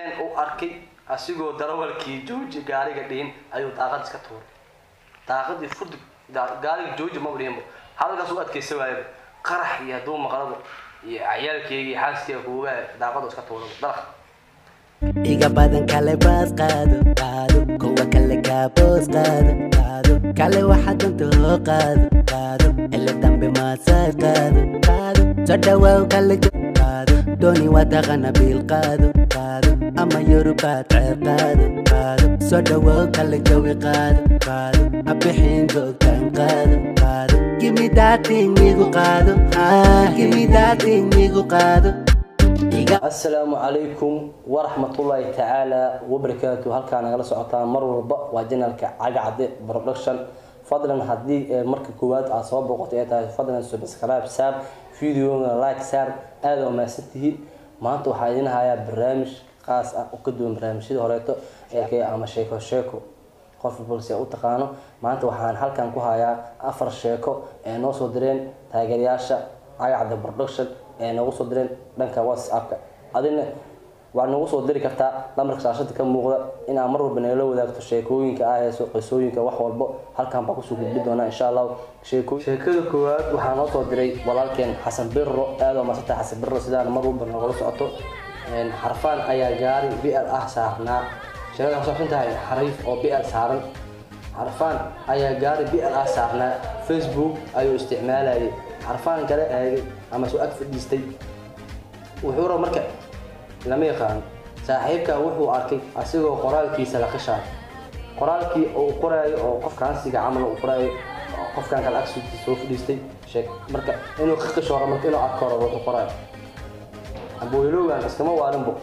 u arkay asigoo darawalkii jooji gaariga dhihin ayuu daaqad iska tuuray daaqadii furdi gaariga jooji ma dhihinbo halkaas u adkaysa waayaba qarax iyo hadduu maqlabo iyo ciyaalkeyga iyo xaaskeyga kuuga daaqadu iska tuuraba dalaq iga badan kale baas qaado qaado kuwa kale kaaboos qaado qaado kale waxa danta hoo qaado qaado ele dambe maasaaj qaado qaado soo dhawaaw kale jo qaado dooni waa taqana biil qaado qaado ama yorubaad ceer qaado qaado soo dhawaaw kale jawi qaado qaado abixin joogtaan qaado qaado gimi daating igu qaado ah gimi daating igu qaado iga asalaamu calaykum waraxmatullaahi tacaala wabarakaatu halkaa nagala socotaan mar walba waa janalka cagacde production fadlan haddii ee marka koowaad aad soo boqotay ay tahay fadlan subscribe saar videoga like saar aada waa mahadsan tihiin maanta waxaa idin hayaa barnaamij qaas ah oo ka duwan barnaamijyada horeeto ee ama sheeko sheeko qof balse u taqaano maanta waxaan halkan ku hayaa afar sheeko ee noo soo direen taageerayaasha cagacda production ee noogu soo direen dhanka whatsappka adina waa noogu soo diri kartaa lambarka shaashada ka muuqda inaad mar walba nagala wadaagto sheekooyinka ah heeso qisooyinka wax walbo halkan baa kusoo gudbi doonaa insha allah sheeko sheekada koowaad waxaa noo soo diray walaalkeen xasan birro aada oo maasanta xasan birro sidaan mar walba nagala socoto xarfaan ayaa gaari bl ah saarnaa sheekada waxay kusaabsan tahay xariif oo bl saaran xarfaan ayaa gaari bl ah saarnaa facebook ayuu isticmaalayay xarfaan kale eegay ama soo ag fadhiistay wuxuu raba marka lama yaqaano saaxiibka wuxuu arkay asigoo qoraalkiisa la qishaayo qoraalkii uu qoraayo oo qofkaansiga camal uu qoraayo qofkan kale agsiisa soo fadhiistay sheeg marka inuu ka qisho hore marka inuu arko hore wuxuu qoraayo abooylowgan iskama waalinbo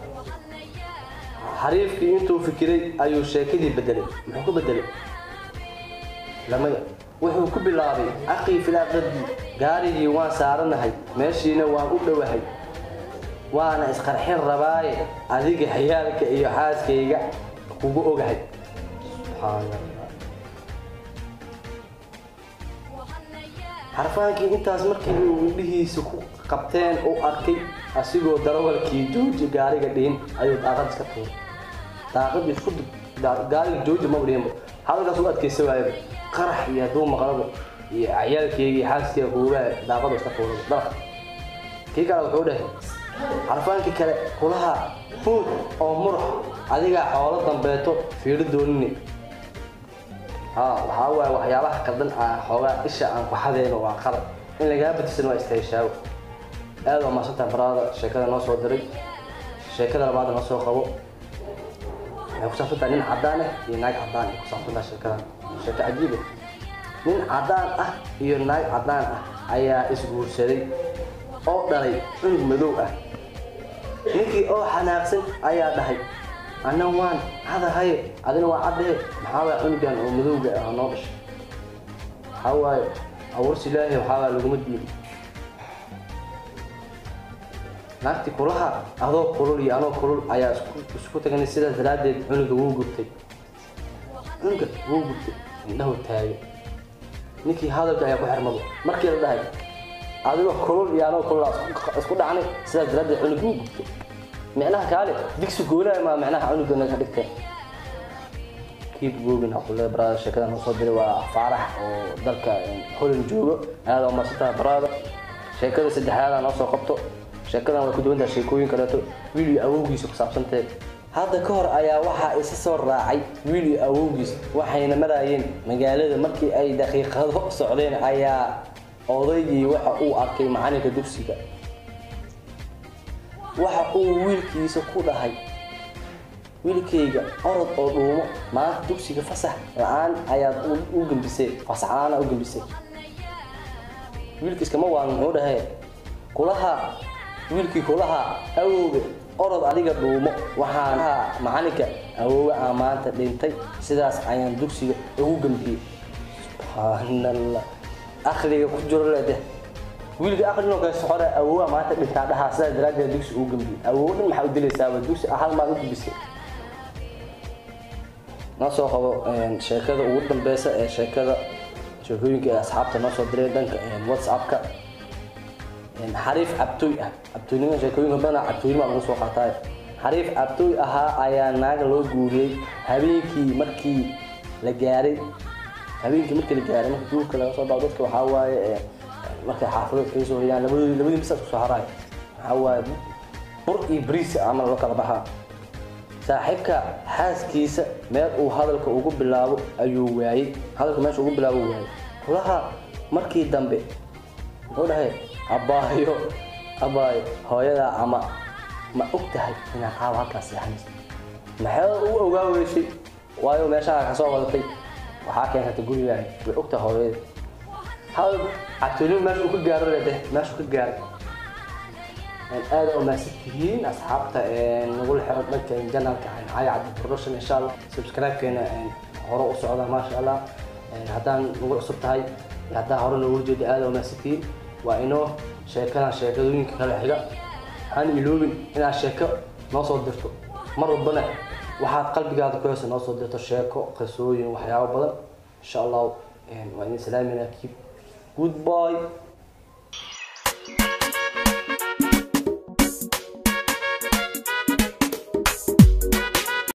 xariifkii intuu fikiray ayuu sheekadii bedelay muxuu ku bedelay lamaya wuxuu ku bilaabay aqii filaaqadii gaarigii waan saaranahay meeshiina waan u dhowahay waana isqarxin rabaaye adiga xiyaalka iyo xaaskayga kugu ogahay xarfaankii intaas markii uu indhihiisa ku qabteen u arkay asigoo darawalkii jooji gaariga dhihin ayuu daaqad iska tuuray daaqadii furdi gaariga jooji ma dhihinbo halkaas u adkaysa waayaba qarax iyo hadduu maqlabo iyo ciyaalkeyga iyo xaaskeyga kuuga daaqadu iska tuuraba dalaq kii kale wuxuu dhahay xarfaankii kale kulaha huud oo murux adigaa xoolo dambeeto fiiro doonine ha waxaa waaye waxyaabaha qaldan ah xoogaa isha aan ku xadeyno waa qalad in lagaa badisan waa istaashaago aada waa maasanta baraada sheekada noo soo diray sheekada labaada noo soo qabo waxay kusaabsantahay nin cadaan ah iyo naag cadaan ay kusaabsantahay sheekadan sheeko cajiiba nin cadaan ah iyo naag cadaan ah ayaa isguursaday oo dhalay cunug madow ah ninkii oo xanaaqsan ayaa dhahay anna waan cadahaye adina waa caddahe maxaa waaya cunugan oo madowga ah noo dhashay waxaa waaye abuursi ilaahi waxaa waaya laguma diin naagti kulaha adoo kulul iyo anoo kulul ayaa isku taganay sidaas daraaddeed cunuga wuu gubtay cunuga wuu gubtay indhahu taagay ninkii hadalka ayaa ku xirmado markii la dhahay adigoo kulul iyo anoo kulul isku dhacnay sidaas daraaddeed cunug wuu gubtay micnaha kaale digsi goolaha maa micnaha cunugana ka dhigteen kiib googin aqule baraada sheekada noo soo diray waa faarax oo dalka holland joogo aada oo marsantaha baraada sheekada saddexaada noo soo qabto sheekadan way ku duwan tahay sheekooyin kaleeto wiil iyo awowgiisa ku saabsantahay hadda ka hor ayaa waxaa isa soo raacay wiil iyo awowgiis waxayna maraayeen magaalada markii ay daqiiqado socdeen ayaa odaygii waxa uu arkay macalinka dugsiga waxa uu wiilkiisa ku dhahay wiilkayga orod oo dhuumo maanta dugsiga fasax la-aan ayaad u gembisay fasax la-aan u gembisay wiilka iskama waan muxuu dhahay kulaha wiilkii kulaha awowga orod adiga dhuumo waxaan ahaa macalinka awoowe aa maanta dhintay sidaas ayaan dugsiga ugu gembiyey subxaanallah akliga ku jiro leede wiilka aqlinoo kale soxora awoowa maanta dhintaa dhahaa sidaas daraaddeed dugsi ugu gembiyey awoowo dhan maxaa u dilaysaaba dugsi hal maad u gembisay noo soo qabo sheekada ugu dambeysa ee sheekada sheekooyinka ee asxaabta noo soo diray dhanka whatsappka xariif cabtooy ah cabtooynima sheekooyinka badanaa cabtooynima lagu soo qaataay xariif cabtooy ahaa ayaa naaga loo guuriyey habeenkii markii la gaaray habeenkii markii la gaaray marka guurka laga soo bao dadka waxaa waaye ee, markay xaafadood kaga soo hoyaan labadii labadii misaas kusoo haraay waxaa waaye bur iyo bariis camal loo kala baxaa saaxiibka xaaskiisa meel uu hadalka ugu bilaabo ayuu waayey hadalka meesha ugu bilaabo waayey kulaha markii dambe wuxuu dhahay abaayo abaayo hooyadaa ama ma og tahay inaad caawa halkaas seexanayso maxay u ogaa weysay waayo meeshaha ka soo wadatay waxaa keensatay gurigaaga way og tahay hooyada hal cabtoonin meesha uu ka gaaro lede meesha uu ka gaaray aada u mahadsan tihiin asxaabta nagula xiran dhanka janalka caaga cabdi production insha allah subscribe-keena hore u socda maasha allah haddaan nagu cusub tahay iyo haddaa hore noogu jeeda aada u mahadsan tihiin waa inoo sheekadan sheekadooyinka kala xiga aan iloobin inaad sheeko noo soo dirto mar walbana waxaad qalbigaada ku heysa noo soo dirto sheeko qisooyin waxyaabo badan insha allah waa idin salaaminaa keep goodbye